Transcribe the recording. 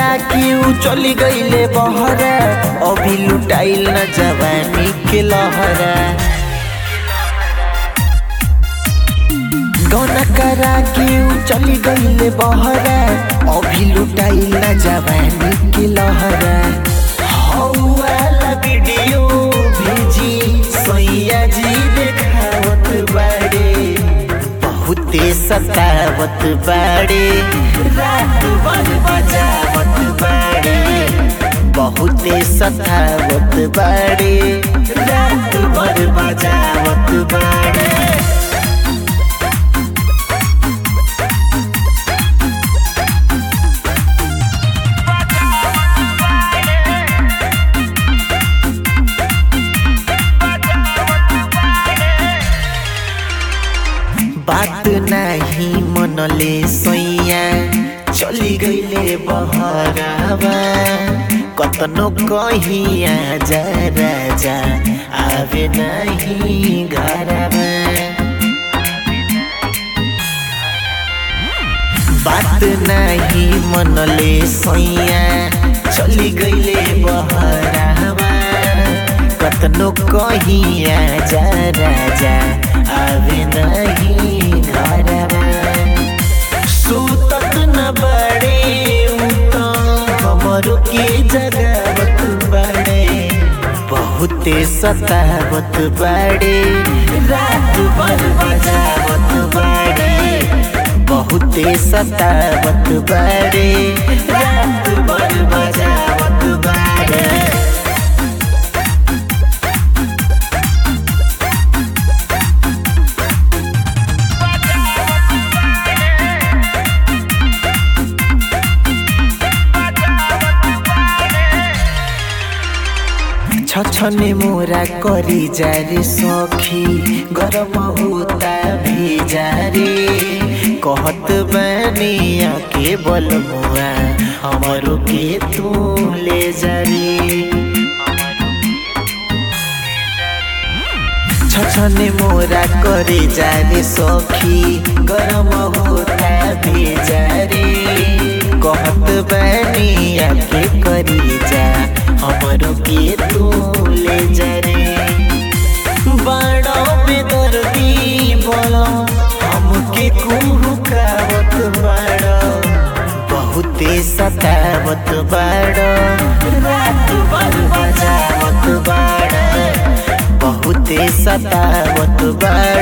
करा के ऊ चली गईले बहरा अभी लुटाइल न जवानी के लहरा गौना करा के ऊ चली गईले बहरा अभी लुटाइल न जवानी के लहरा हौवाला वीडियो भेजी सैया जी देखावत बाड़े बहुते सतावत बाड़े रात भर बजावत बाड़े बहुते सतावत बाड़े रात भर बजावत बाड़े बात नहीं मनले सैया चली गईले बहरावा कतनो कहीं आजा राजा आवे नहीं घरवा बात नहीं मनले सैया चली गईले बहरावा कतनो कहीं आजा राजा आवे नहीं घरवा सुतत न बड़े उता हमरो के जगावत बड़े बहुते सतावत बड़े रात भर बजावत बड़े बहुते सतावत बड़े रात भर बजावत बड़े छछने मोरा करी जारे सखी गरम होता भेजारे कहत बनिया के बलमुआ हमरो के तू ले जारे छछने मोरा करे जारे सखी गरम होता भेजारे कहत बनिया के करी जा हमरो के तू ले जा रे बड़ो बेदर्दी बोलो हमके कुहुकावत बड़ो बहुते सतावत बड़ो रात भर बजावत बड़ो बहुते सतावत बड़ो